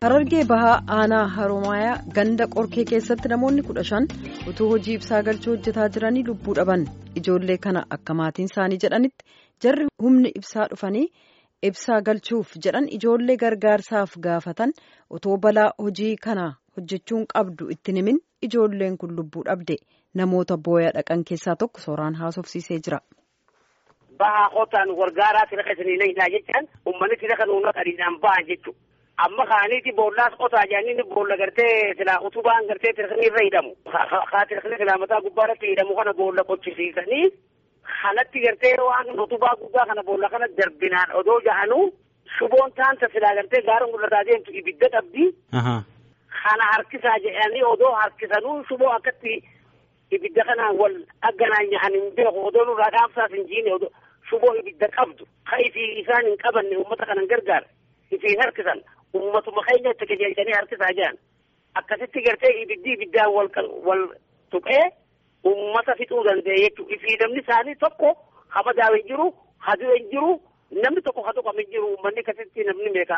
Harargee bahaa aanaa Haroomayaa ganda qorkee keessatti namoonni kudha shan utuu hojii ibsaa galchuu hojjetaa jiranii lubbuu dhaban ijoollee kana akka maatiin isaanii jedhanitti jarri humni ibsaa dhufanii ibsaa galchuuf jedhan ijoollee gargaarsaaf gaafatan otoo balaa hojii kana hojjechuun qabdu itti himin ijoolleen kun lubbuu dhabde namoota booya dhaqan keessaa tokko sooraan haasofsiisee jira. Bahaa qotaan gargaaraa tira keessanii leeyisaa jechaan uummanni tira kan uummata adiidhaan bahan jechuudha. amma kaaniiti boollaas qotaa jedhanii boolla gartee silaa utubaan gartee tirkanii irra hidhamu haa tirkanii silaa mataa gubbaa irratti hidhamu kana boolla qochisiisanii kanatti gartee waan utubaa gubbaa kana boolla kana darbinaan odoo ja'anuu shuboon taanta silaa gartee gaara mul'ataa deemtu ibidda qabdi. kana harkisaa jedhanii odoo harkisanuu shuboo akkatti ibidda kanaan wal agganaan nyahan hin beeku odoo nurraa dhaamsaas hin jiine odoo shuboo ibidda qabdu ka ifii isaan hin qabanne uummata kanan gargaara ifii harkisan ummatuma keenya itti qajeelchanii harkisaa jiran akkasitti gartee ibiddi ibiddaan wal wal tuqee ummata fixuu danda'e jechuudha. Ifii namni isaanii tokko habadaa'u hin jiru, haduu hin jiru, namni tokko ha tuqame hin jiru, uummanni akkasitti namni meeqa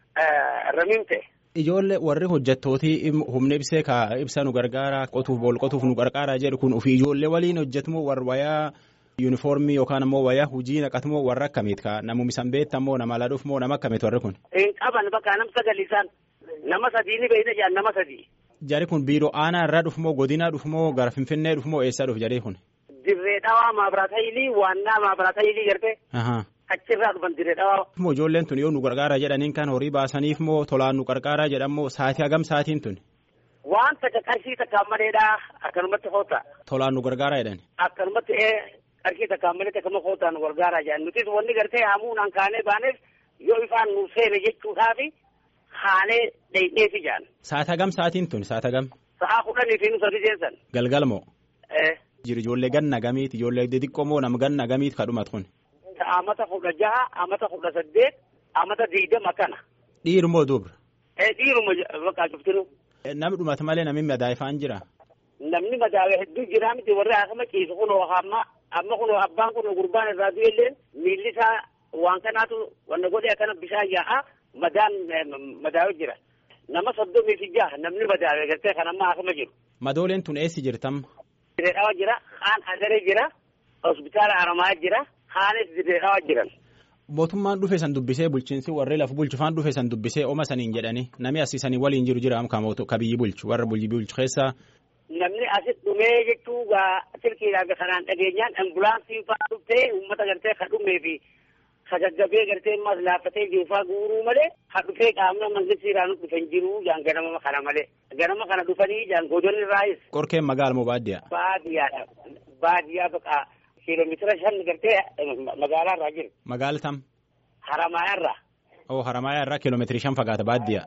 ramiin ta'e. Ijoollee warri hojjettootii humna ibsee ka ibsa nu gargaara qotuuf bool qotuuf nu gargaara jedhu kun ofii ijoollee waliin hojjetumoo warra wayaa yuunifoormii yookaan ammoo wayaa hojii naqatumoo warra akkamiiti ka namuma isan beektamoo nama ladhuuf moo nama akkamiiti warri kun. Hin qaban bakka nam sagalisaan nama sadii ni beeyna jedhan nama sadii. Jari kun biiroo aanaa irraa dhufumoo godinaa dhufumoo gara finfinnee dhufumoo eessaa dhufu jedhee kun. Dirree dhawaa maabiraata ilii waannaa maabiraata ilii garte. Achirraa dhufan dirree dhawaa. Moo ijoolleen tun yoo nu gargaara jedhaniin kan horii baasaniif moo tolaan nu gargaara jedhamoo saatii hagam saatiin tun. Waan takka qarshii takkaan maleedhaa akkanumatti hoota. Tolaan nu gargaara jedhan. Akkanumatti qarshii takkaan malee takkama hootaan nu gargaara jedhan nutis wanni gartee hamuunaan kaanee baaneef yoo ifaan nu seene jechuudhaafi haanee dheedheefi jedhan. Saata hagam saatiin tun saata hagam. Sa'aa kudhanii fi nu sadi seensan. Galgal moo. Jiri ijoollee ganna gamiiti ijoollee xixiqqoo moo nama ganna gamiiti ka dhumat kun. Amata kudha jaha amata kudha saddeet amata digdama kana. Dhiirumoo dubra. Dhiiruma bakka cuftinu. Namni dhumata malee namni madaa'ifaan jira. Namni madaa'e hedduu jira miti warri akkama ciisu kunoo amma amma kunoo abbaan kunoo gurbaan irraa du'ellee miilli isaa waan kanaatu wanna godhe akkana bishaan yaa'a madaan madaa'e jira. Nama soddomii fi jaha namni madaa'e gartee kan amma akkama jiru. Madooleen tun eessi jirtam? Dirree dhawa jira, kaan agaree jira, hospitaala Aramaa jira, kaanis dirree dhawa jiran. Mootummaan dhufe san dubbisee bulchiinsi warri lafa bulchufaan dhufe san dubbisee oma saniin jedhani namni asii waliin jiru jira ka biyyi bulchu warra biyyi bulchu keessaa. Namni asit dhumee jechuu gaa silkiidhaan kanaan dhageenyaan ambulaansii fa'aa dhuftee uummata gartee ka dhumee fi ka gaggabee gartee ammas laaffatee jiru fa'aa guuruu malee ka dhufee qaamna mangisiiraan dhufan jiru jaan ganama kana malee ganama kana dhufanii jaan godonni raayis. Qorkeen magaala moo baadiyyaa? Baadiyyaadha. Baadiyyaa baqa kiiloomeetira shan gartee magaalaa irraa jiru. Magaala tam? Haramayaa irraa. Oo Haramayaa irraa kiiloomeetirii shan fagaata baadiyyaa.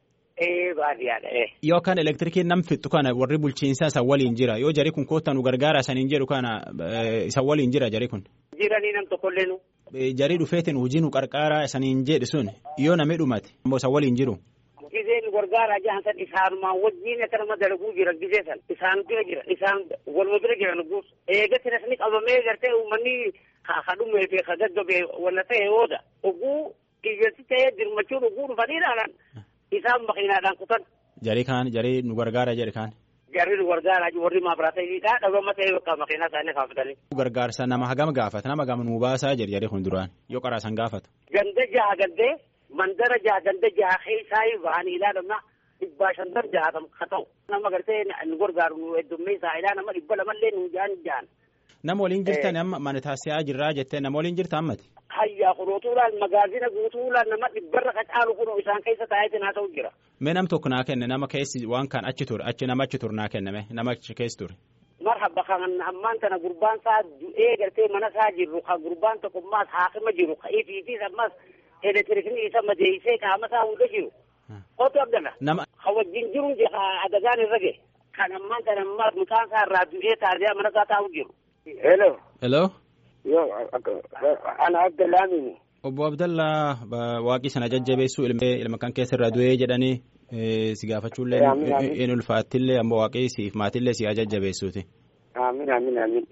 Ee baadiyyaadha ee. Yoo kan elektirikiin nam fixu kana warri bulchiinsaa isa waliin jira yoo jari kun koottan nu gargaara saniin jedhu kana isa waliin jira jari kun. Jiranii nam tokkollee nu. Jarii dhufeetiin hojii nu qarqaaraa saniin jedhu sun yoo namni dhumate immoo isa waliin jiru. Gizee nu gargaaraa jahan san isaanumaan wajjin akkanuma dalaguu jira gizee san isaan bira jira isaan waluma bira jira nuguus. Eegatti rasni qabamee gartee uummanni ka dhumee fi ka gaggabee walla ta'e ooda. Oguu ijjeessi ta'ee dirmachuun oguu dhufanii ilaalan. isaan makiinaadhaan kutan. Jarii kaan jarii nu gargaara jedhe kaan. Jarri nu gargaara warri maabiraata iliidhaa dhabama ta'ee bakka makiinaa isaanii kaafatanii. Gargaarsa nama hagam gaafata nama hagam nu baasaa jedhe jarri kun duraan yoo qaraasan gaafatu. Ganda jaha gandee mandara jaha ganda jaha keessaa ba'anii ilaalama dhibbaa shantan jahatam ka ta'u. Nama gartee nu gargaaru nu heddummeessaa ilaa nama dhibba lamallee nu jaan jaan. Nama waliin jirtan amma mana taasisaa jirraa jettee nama waliin jirta ammati. Hayyaa kunuutuudhaan magaazina guutuudhaan nama dhibbarra qacaalu kunoo isaan keessa taa'eetiin haa ta'u jira. Mee nam tokko naa kenne nama keessi waan kan achi ture achi nama achi ture naa kenname nama achi keessa ture. Marhaba kan ammaan tana gurbaan isaa du'ee gartee mana isaa jirru ka gurbaan tokko ammaas haakima jiru ka ifiitis ammaas elektirikni isa madeessee qaama isaa hunda jiru. Otu abdala. Nama. Ka wajjin jiru adagaan irra gahe. Kan ammaan tana ammaas mucaan isaa irraa du'ee taasisaa mana isaa taa'u jiru. Hello. Hello. Yoo ana Abdallaamini. Obbo Abdallaa waaqii sana jajjabeessuu ilma kan keessa irraa du'ee jedhanii si gaafachuullee in ulfaattillee ammoo waaqii siif maatillee si haa jajjabeessuuti. Amiin amiin amiin.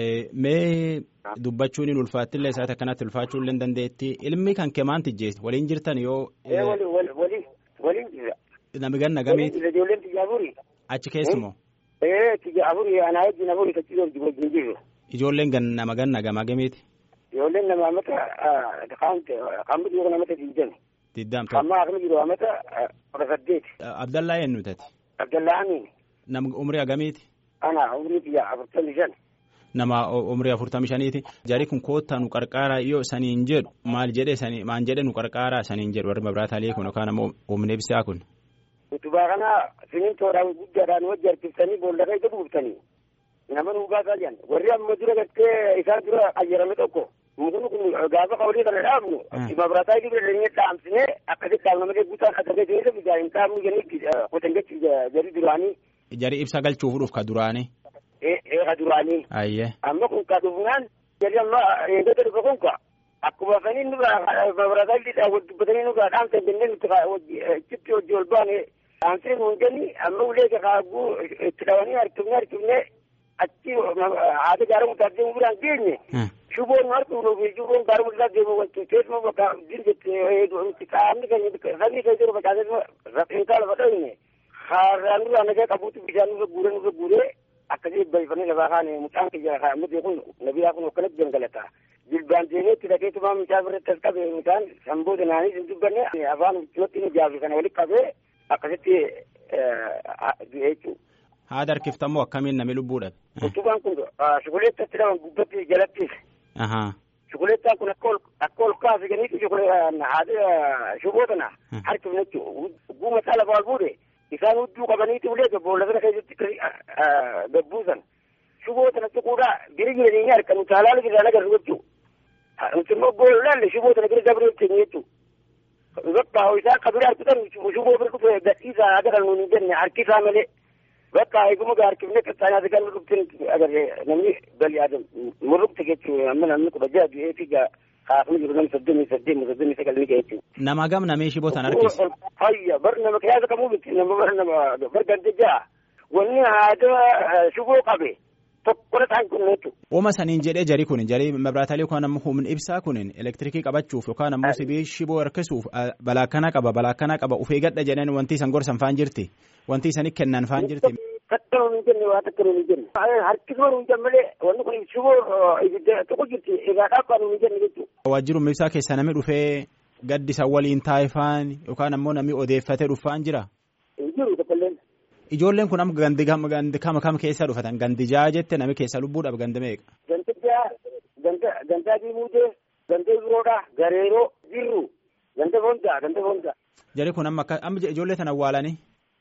Mee dubbachuun in ulfaattillee isaati akkanatti ulfaachuullee dandeetti ilmi kan kee maanti jeesti waliin jirtan yoo. Wali wali waliin jira. Nami ganna gamiiti. Waliin jira ijoolleen tiyya afurii. Achi keessumoo. Ee tiyya afurii anaa wajjin afurii kachi wajjin jiru. Ijoolleen gan nama ganna gama gamiiti. Ijoolleen nama amata qaamni jiru namata diidami. Diddaam Amma akkami jiru amata kudha saddeeti. Abdallaa eenyu tati. Abdallaa Amiin. Nama umrii agamiiti. Ana umrii tiyya afurtamii shan. Nama umrii afurtamii shaniiti. Jari kun koottaa nu qarqaaraa yoo saniin jedhu maal jedhee sanii maan jedhee nu qarqaaraa saniin jedhu warri mabiraataalee kun yookaan ammoo humna ibsaa kun. Utubaa kana simintoodhaan guddaadhaan wajji harkistanii boolla keessa buuftanii nama nu baasaa jiran warri amma dura gartee isaan dura qayyarame tokko mukni kun gaafa qawlii kana dhaabnu mabiraataa gibira dhanyee dhaamsinee akkasitti dhaabna malee guutaan akkasii ta'ee bitaa hin dhaabnu jennee qotan jechi jari duraanii. Jari ibsa galchuuf dhuuf ka duraanii. Ee ka duraanii. Ayyee. Amma kun ka dhufnaan jari amma eegdota dhufa kun ka akkuma sanii nurraa mabiraataa giddaa dubbatanii nurraa dhaamsan jennee nuti achitti hojii ol baane dhaamsee nuun jenni amma ulee kaaguu itti dhawanii harkifnee harkifnee achi haata jaaramu taatee biraan geenye. Shuboon harkuudhuuf shuboon gaaruma isaa deemu wanti teessuma bakka dirjette qaamni keenya sabni keenya jiru facaasee rafeensaa lafa dhawine haaraan duraa nagaa qabuutu bishaan nurra guuree nurra guuree akkasii balfannee lafaa kaane mucaan kiyya kaa'amate kun nabiyaa kun akkanatti gangalata. Jilbaan deemee itti dhaqeetumaa mucaa birratti as qabe mucaan sanboota naanii hin dubbanne afaan itti ni jaafi kana walitti qabee akkasitti du'ee jechuudha. Haada harkiftammoo akkamiin nami lubbuu dhabe. Utubaan kun shukuleettatti dhaban gubbatti jalattis. Shukuleettaan kun akka ol akka ol kaasiganiitu haada shuboo tana harkifne jechuudha. Guuma isaa lafa ol fuudhe isaan hudduu qabaniitu ulee boolla sana keessatti gabbuusan. Shuboo tana tuquudhaa biri jiranii harkan utaalaa jiraan agarru jechuudha. Nuti immoo boolla shuboo tana bira dabree keenya jechuudha. bakka isaa kabira harkisan shuboo bira dhufe gadhiisaa agaran nuun hin jenne harkisaa malee bakka eeguma gaa harkifne qaxxaanaa sigan dhuftin agarre namni bali adam murrukte jechuu amma namni kudha jaha du'eefi gaa kaafni jiru namni soddomii saddeemi soddomii sagal ni ga'e jechuu. Nama gam namee shiboo tan harkise. Hayya bar nama kiyaasa kamuu miti nama bar nama bar gante jaha wanni haada shuboo qabe tokkola ta'an kun jechuudha. Uuma saniin jedhee jari kun jari mabraataalee yookaan ammoo humna ibsaa kun elektirikii qabachuuf yookaan ammoo sibii shiboo harkisuuf balaa akkana qaba balaa akkana qaba ufee gadha jedhan wanti isan gorsan faan jirti wanti isanii kennan faan jirti. Takka nuun hin jenne waa takka nuun hin jenne. Harkisuma nuun jenne malee wanni kun shiboo ibidda tokko jirti egaa dhaabbaa nuun hin jenne jechuudha. Waajjiruma ibsaa keessa namni dhufee gaddisa waliin taa'ifaan yookaan ammoo namni odeeffatee dhufaan jira. Hin jiru tokkolleen. Ijoolleen kun amma gandi gandi kama kam keessa dhufatan gandi jaha jette nami keessa lubbuudhaaf gandi meeqa. Ganda jaha ganda gandaa diimuutee ganda biroodhaa gareeroo jirru ganda fondaa ganda fondaa. Jari kun amma amma ijoollee tan awwaalanii.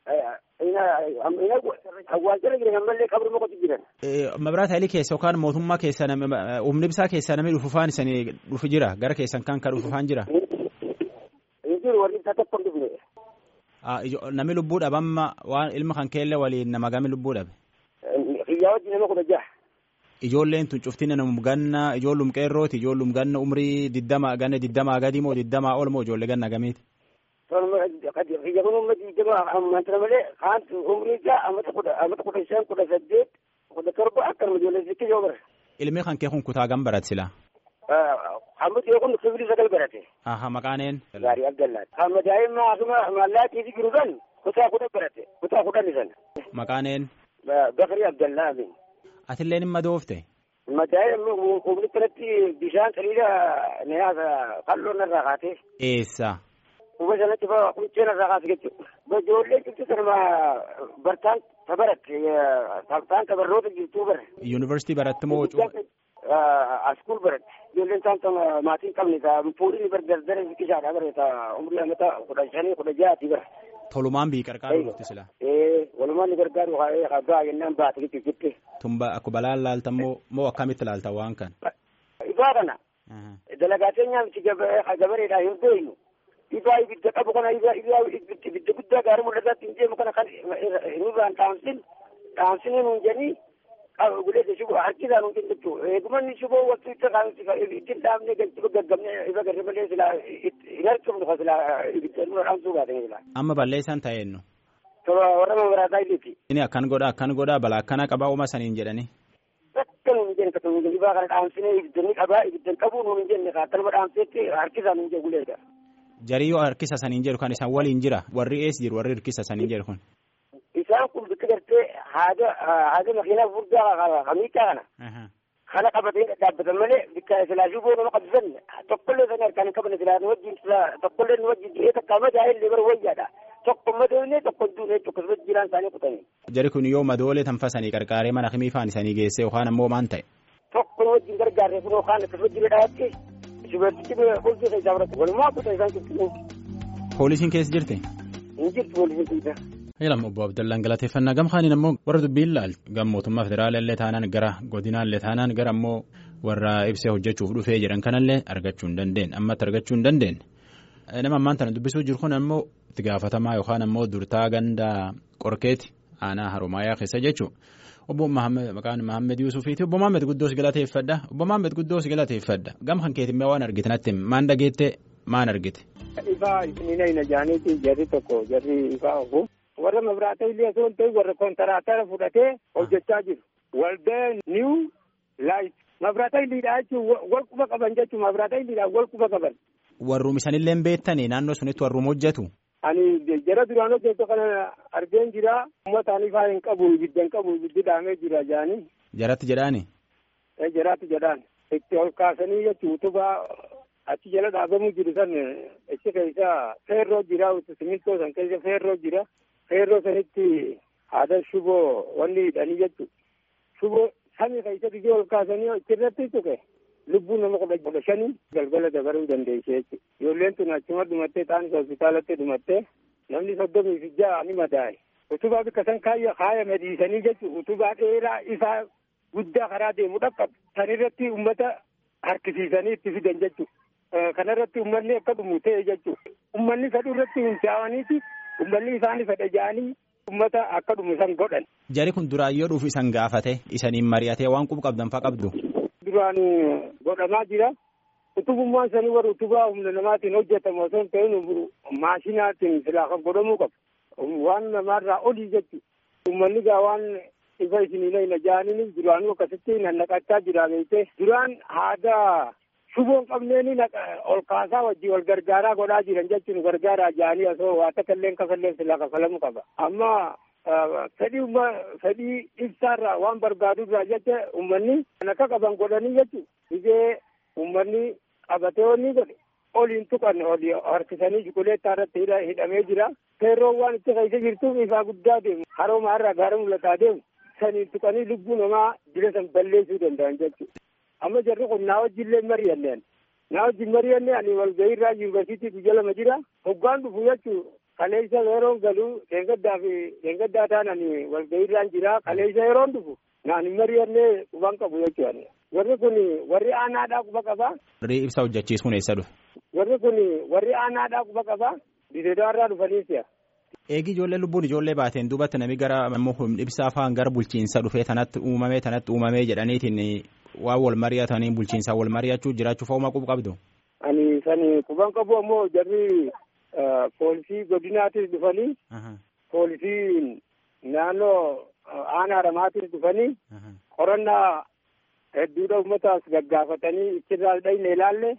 Awwaalchala jiran ammallee qabri moqotu jiran. Mabiraata Haayilii keessa yookaan mootummaa keessa humni ibsaa keessa namni dhufufaan isanii dhufu jira gara keessan kan kan dhufufaan jira. Hin jiru warri isaa tokko hin dhufne. Nami lubbuu dhabe amma waan ilma kan keelle waliin nama gami lubbuu dhabe. Xiyyaa wajjin nama kudha jaha. Ijoolleen tun cuftina nama ganna ijoollum qeerrooti ijoollum ganna umrii diddama ganna diddamaa gadi moo diddamaa ol moo ijoollee ganna gamiiti. Xiyya kun umma diddama ammantana malee kaan umrii isaa amata kudha amata kudha shan kudha saddeet kudha torba akkanuma ijoollee sitti yoo bara. Ilmi kan kee kun kutaa gam barat sila. Hamma yoo kun sibiilii sagal barate. Aha maqaaneen. Gaarii Abdallaati. Hamma daa'imma asuma mallaaqii fi jiru kan kutaa kudha barate kutaa kudhan isan. Maqaaneen. Bakari Abdallaa amin. Atilleen hin madoofte. Madaa'imma humni kanatti bishaan saliida niyaasa qal'oo narraa kaatee. Eessa. Kuma sanatti fa quncee narraa kaase jechuudha. Ijoollee jirtu sanuma bartaan tabaratte tabtaan tabarroota jirtuu bara. Yuunivarsiitii baratti moo askuul baratti ijoolleen isaan maatiin qabne fuudhini bar dardara biqisaadha bare ta umrii amata kudha shanii kudha jaati bara. Tolumaan bii qarqaaru dhufti sila. Ee walumaan ni gargaaru haa jennaan baate jechuudha jettee. Tumba akka balaan laaltan moo moo akkamitti laaltan waan kan. Ibaa kana. Dalagaa nyaamti gabareedhaa hin beeynu. Ibaa ibidda qabu kana ibaa ibidda guddaa gaarii mul'ataatti hin deemu kana kan nurraan dhaamsin dhaamsinii nuun jennii guleessa shuboo harkisaan hundi jechuudha. Eegumanni shuboo waktii ittiin dhaabnee galchi gaggabnee ifa garri malee silaa hin harkifnu kan silaa ibidda nurra dhaamsuu baatanii silaa. Amma balleessaan ta'eennu. Tola warra mamaraataa iliti. Inni akkan godha akkan godha balaa akkana qabaa uuma saniin jedhani. Akka nuun jenne akka nuun jenne kana dhaamsinee ibidda ni qabaa ibidda qabuu nuun jenne akkanuma dhaamseetti harkisaan nuun jenne guleessa. Jarii yoo harkisa saniin jedhu kan isaan waliin jira warri ees jiru warri harkisa saniin jedhu kun. Isaan kun bikka gartee haada haada makiinaa furdaa kamiitaa kana. Kana qabatee dhaabbatan malee bikka silaashuu boo nama qabsisan tokkollee sana harkaan hin qabanne silaa nu wajjin tokkollee nu wajjin du'ee takka madaa illee bara wayyaadha. Tokko madoonee tokko duunee akkasumas jiraan isaanii kutanii. Jari kun yoo madoolee tanfasanii qarqaaree mana himii faan isanii geessee yookaan ammoo maan ta'e. Tokko nu wajjin gargaarre kun yookaan akkasumas jira dhaatti shubartichi bultii isaa biratti walumaa kutaa isaan cimsinu. Poolisiin keessa jirti? Hin jirtu poolisiin keessa. Jedhama obbo Abdallaan galateeffannaa gamkaaniin ammoo warra dubbiin laal gam mootummaa federaalaallee taanaan gara godinaallee taanaan gara ammoo warra ibsee hojjechuuf dhufee jedhan kanallee argachuu hin dandeenye ammatti argachuu hin dandeenye. Nama ammaan tana dubbisuu jiru kun ammoo itti gaafatamaa yookaan ammoo durtaa ganda qorkeeti aanaa harumaayaa keessa jechuudha. Obbo maqaan Mahammed Yuusufiiti. Obbo Mahammed Guddoos galateeffadha. Obbo Mahammed Guddoos galateeffadha. Gam kan keetimee waan argite natti maan dhageette maan argite. Ifaa isiniina hin ajaaniiti jarri tokko jarri ifaa ofu. Warra mabraata illee osoo hin ta'in warra kontaraatara fudhatee hojjechaa jiru. Waldee niw laayit. Mabraata illiidhaa jechuun wal quba qaban jechuun mabraata illiidhaa wal quba qaban. Warruum isanillee beektanii naannoo sunitti warruum hojjetu. Ani jara duraan hojjetu kana argeen jira. Uummataan ifaa hin qabu ibidda hin qabu ibiddi dhaamee jira jaanii. Jaratti jedhaani. Jaraatti jedhaan. Itti ol kaasanii jechuun utubaa achi jala dhaabamuu jiru san achi keessa feerroo jira simintoo san keessa feerroo jira. Feerroo sanitti haada shuboo wanni hidhanii jechuudha. Shuboo samii keessatti ol kaasanii achirratti tuqe. Lubbuun nama kudha shanii galgala dabaruu dandeesse jechuudha. Ijoolleen tun achuma dhumattee taanis hospitaalatti dhumattee namni soddomii fi ja'a ni madaa'e. Utubaa bikka san kaayya kaayame dhiisanii jechuudha. Utubaa dheeraa isaa guddaa karaa deemu dhaqqabu. San irratti uummata harkisiisanii itti fidan jechuudha. Kanarratti uummanni akka dhumu ta'e jechuudha. Uummanni saduu irratti hundaa'aniiti uummanni isaanii fedha ja'anii uummata akka dhumu san godhan. Jari kun duraan yoo dhufu isan gaafate isaniin mari'atee waan qubu qabdan faa qabdu. Duraan godhamaa jira. Utubummaan sanii warra utubaa humna namaatiin hojjetamu osoo hin ta'in maashinaatiin silaa kan godhamuu qabu. Waan namaarraa olii jechuudha. Uummanni gaa waan ifa isiniila hin ajaa'aniin duraanuu akkasitti nannaqachaa jira beekte. Duraan haada shuboon qabneeni ol kaasaa wajjin wal gargaaraa godhaa jiran jechuun gargaaraa ja'anii osoo waa takka illee kafallee silaa kafalamuu qaba. Amma fedhii umma fedhii ibsaarraa waan barbaadurraa jecha uummanni kan akka qaban godhanii jechuudha. Biyya uummanni qabatee wanni godhe oliin tuqan olii harkisanii shukuleettaa irratti hidhamee jira. Feerroon waan itti keessa jirtuuf ifaa guddaa deemu. Harooma irraa gaara mul'ataa deemu. Saniin tuqanii lubbuu namaa jira san balleessuu danda'an jechuudha. Amma jarri kun naa wajjillee mari'anneen. Naa wajjin mari'annee ani walgahii irraa yuunivarsiitii guyya lama jira. Hoggaan dhufu jechuudha. Kaleessa yeroon galuu deengaddaa fi deengaddaa taanani walgahii irraan jira. Kaleessa yeroon dhufu naan hin mari'annee quban qabu jechuudha. Warri kun warri aanaadhaa quba qabaa. Warri ibsa hojjechiisuun eessa dhufe? Warri kun warri aanaadhaa quba qabaa. Dideedaa irraa dhufanii si'a. Eegi ijoollee lubbuun ijoollee baateen duubatti namni gara ibsaa fa'aan gara bulchiinsa dhufee tanatti uumamee tanatti uumamee jedhaniitiin waan wal mari'atanii bulchiinsaa wal mari'achuu jiraachuu fa'umaa qubu qabdu. Ani sani quban qabu ammoo jarri poolisii godinaatis dhufanii poolisiin naannoo aanaa ramaatis dhufanii qorannaa hedduudha uummataas gaggaafatanii ichirraa dhayne ilaalle.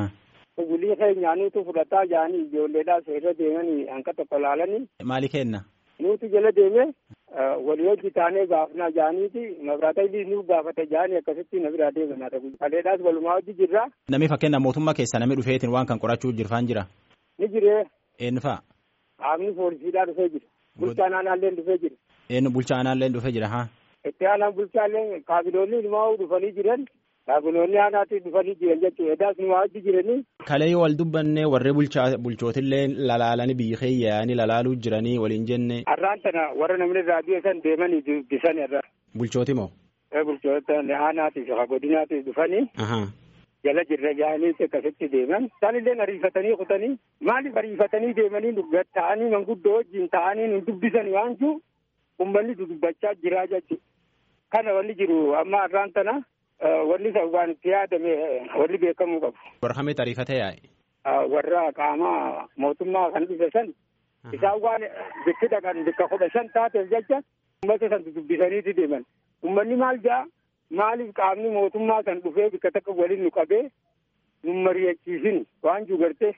Gulii keenyaanuutu fudhataa jaanii ijoolleedhaas irra deemanii hanqa tokko laalanii. Maali kenna? Nuti jala deeme walii hojii taanee gaafnaa jaaniiti mabraata illee nu gaafata jaanii akkasitti na biraa deemanaa ta'u. Kaleedhaas walumaa hojii jirra. Namni fakkeenya mootummaa keessa namni dhufeetiin waan kan qorachuu jirfaan jira. Ni jiree. Eenyu fa'a? Qaamni poolisiidhaa dhufee jira. Bulchaan aanaallee dhufee jira. Eenyu bulchaa aanaallee dhufee jira haa? Itti aanaan bulchaallee kaabiloonni ilmaa dhufanii jiran. Kaabiloonni aanaatti dhufanii jiran jechuudha. Edaas nu hojii jiranii. Kalee wal dubbanne warri bulchootillee lalaalanii biyyi keeyyaanii lalaaluu jiranii waliin jenne. Har'aan tana warra namni raadiyoo san deemanii dubbisan irra. Bulchooti moo? Bulchoota aanaatiif godinaatiif dhufanii. Jala jirra jaanii akkasitti deeman. Isaan illee ariifatanii kutanii maaliif ariifatanii deemanii ta'anii manguddoo wajjin ta'anii nu dubbisan waan jiru uummanni dubbachaa jiraa jechuudha. Kana wanni jiru amma har'aan tana. Wanni isa waan itti yaadame warri beekamuu qabu. Warra kamitti ariifatee yaa'e? Warra qaama mootummaa kan dhufe san isaan waan bikki dhaqan bikka kudha shan taateef jecha uummata san dubbisaniiti deeman. Uummanni maal ja'a maaliif qaamni mootummaa san dhufee bikka takka waliin nu qabee nu mari'achiisin waan jiru gartee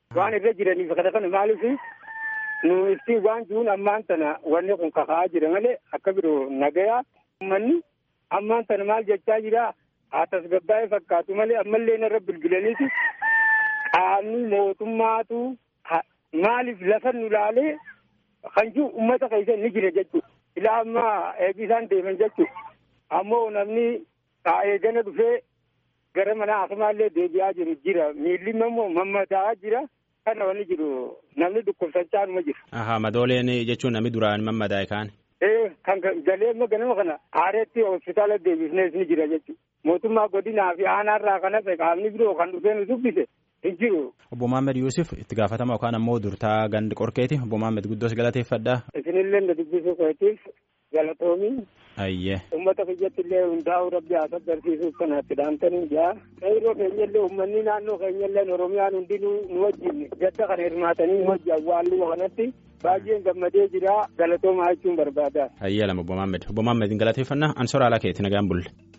waan irra jiraniif kana kana maaliif nu iftiin waan jiruun ammaan tana wanni kun kaka'aa jira malee akka biroo nagayaa uummanni ammaan tana maal jechaa jira haa tasgabbaa'ee fakkaatu malee ammallee narra bilbilaniiti qaamni mootummaatu maaliif lafa nu laalee kan jiru uummata keessa ni jira jechuudha. Ilaa ammaa eegisaan deeman jechuudha. Ammoo namni eegana dhufee gara mana hakiimaallee deebi'aa jiru jira. Miilli immoo mammadaa'aa jira. Kana wanni jiru namni dhukkubsachaanuma jira. Ahaa madooleen jechuun namni duraan mammadaa'e kaan. Ee kan galee immoo ganama kana aareetti hospitaala deebisnees ni jira jechuudha. Mootummaa godinaa fi aanaarraa kan hafe qaamni biroo kan dhufee nu dubbise hin jiru. Obbo Mohaammed Yuusuf itti gaafatama yookaan ammoo durtaa gandi qorkeeti. Obbo Mohaammed guddoos galateeffadhaa. Isinillee na dubbisuu keetiif galatoomi. Ayyee. Uummata biyyatti illee hundaa'uu rabbi haa sabbarsiisuuf kanaatti dhaamtanii jaa. Qeyroo keenyallee uummanni naannoo keenyallee Oromiyaan hundinuu nu wajjin gadda kana hirmaatanii nu wajjin awwaalluu kanatti baay'een gammadee jira galatoomaa jechuun barbaada. Ayyee lama Obbo Mohaammed. Obbo Mohaammed galateeffannaa ansora alaa keetti nagaan bulle.